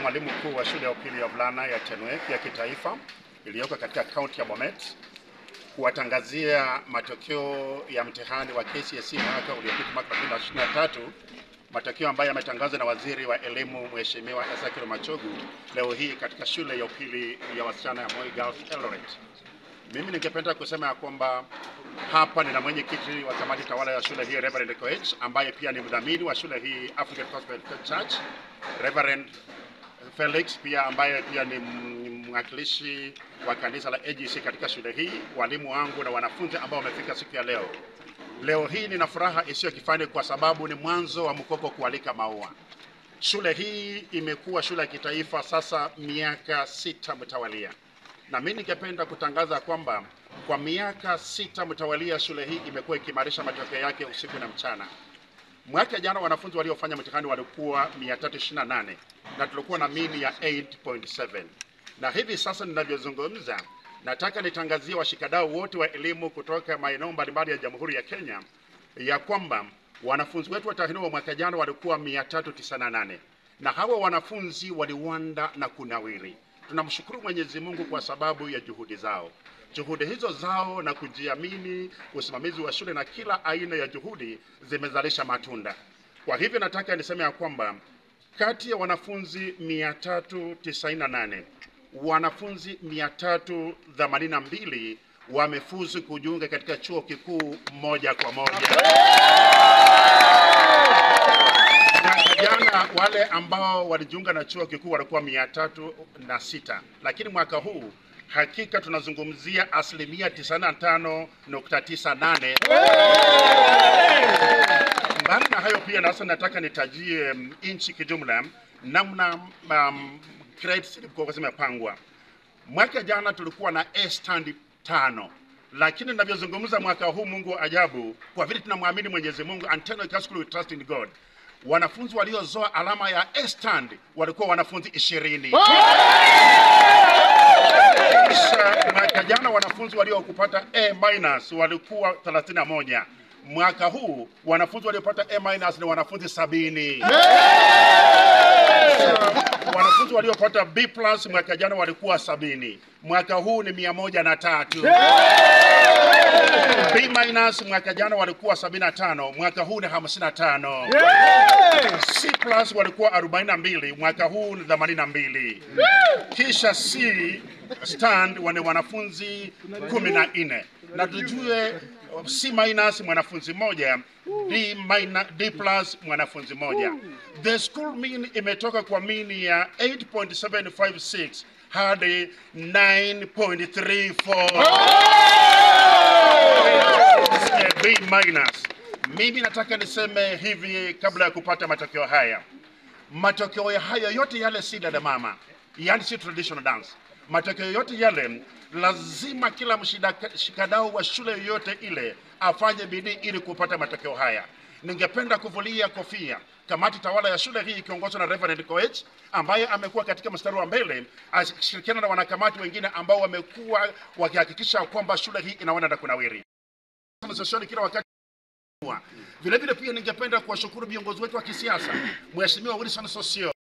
mwalimu mkuu wa shule ya upili ya wavulana ya Tenwek ya kitaifa iliyoko katika kaunti ya Bomet kuwatangazia matokeo ya mtihani wa KCSE mwaka uliopita mwaka 2023, matokeo ambayo yametangazwa na waziri wa elimu Mheshimiwa Ezekiel Machogu leo hii katika shule ya upili ya wasichana ya Moi Girls Eldoret. Mimi ningependa kusema ya kwamba hapa nina mwenyekiti wa kamati tawala ya shule hii Reverend Koech, ambaye pia ni mdhamini wa shule hii African Gospel Church, Reverend Felix pia ambaye pia ni mwakilishi wa kanisa la AGC katika shule hii, walimu wangu na wanafunzi ambao wamefika siku ya leo. Leo hii nina furaha isiyo kifani kwa sababu ni mwanzo wa mkoko kualika maua. Shule hii imekuwa shule ya kitaifa sasa miaka sita mtawalia, na mimi ningependa kutangaza kwamba kwa miaka sita mtawalia shule hii imekuwa ikiimarisha matokeo yake usiku na mchana. Mwaka jana wanafunzi waliofanya mtihani walikuwa 328 na tulikuwa na mini ya 8.7, na hivi sasa ninavyozungumza, nataka nitangazie washikadau wote wa elimu kutoka maeneo mbalimbali ya Jamhuri ya Kenya ya kwamba wanafunzi wetu watahiniwa mwaka jana walikuwa 398 na hawa wanafunzi waliwanda na kunawiri. Tunamshukuru Mwenyezi Mungu kwa sababu ya juhudi zao. Juhudi hizo zao na kujiamini, usimamizi wa shule na kila aina ya juhudi zimezalisha matunda. Kwa hivyo nataka niseme ya kwamba kati ya wanafunzi 398 wanafunzi 382 wamefuzu kujiunga katika chuo kikuu moja kwa moja. Mwaka jana wale ambao walijiunga na chuo kikuu walikuwa mia tatu na sita lakini mwaka huu hakika tunazungumzia asilimia 95.98. Mbali na hayo pia nasa nataka nitajie mm, nchi kijumla namna um, grades zilikuwa zimepangwa. Mwaka jana tulikuwa na A stand tano, lakini ninavyozungumza mwaka huu, Mungu wa ajabu, kwa vile tunamwamini Mwenyezi Mungu, Anteno High School we trust in God, wanafunzi waliozoa alama ya A stand walikuwa wanafunzi ishirini. Kisha mwaka jana wanafunzi waliokupata A minus walikuwa 31. Mwaka huu wanafunzi waliopata A minus ni wanafunzi sabini. Wanafunzi waliopata B plus mwaka jana walikuwa sabini. Mwaka huu ni mia moja na tatu. B minus mwaka jana walikuwa 75, mwaka huu ni 55. C plus walikuwa 42, mwaka huu ni 82. Kisha C stand wana wanafunzi 14 na tujue C minus mwanafunzi moja, D minus, D plus mwanafunzi moja. The school mean imetoka kwa mean ya 8.756 hadi 9.34. B minus. Mimi nataka niseme hivi kabla ya kupata matokeo haya. Matokeo ya haya yote yale si dada mama, yani si traditional dance. Matokeo yote yale lazima kila mshikadau wa shule yoyote ile afanye bidii ili kupata matokeo haya. Ningependa kuvulia kofia kamati tawala ya shule hii ikiongozwa na Reverend Koech ambaye amekuwa katika mstari wa mbele akishirikiana na wanakamati wengine ambao wamekuwa wakihakikisha kwamba shule hii inaenda na kunawiri Sosioni kila wakati. Vile vile pia ningependa kuwashukuru viongozi wetu wa kisiasa, Mheshimiwa Wilson Sosio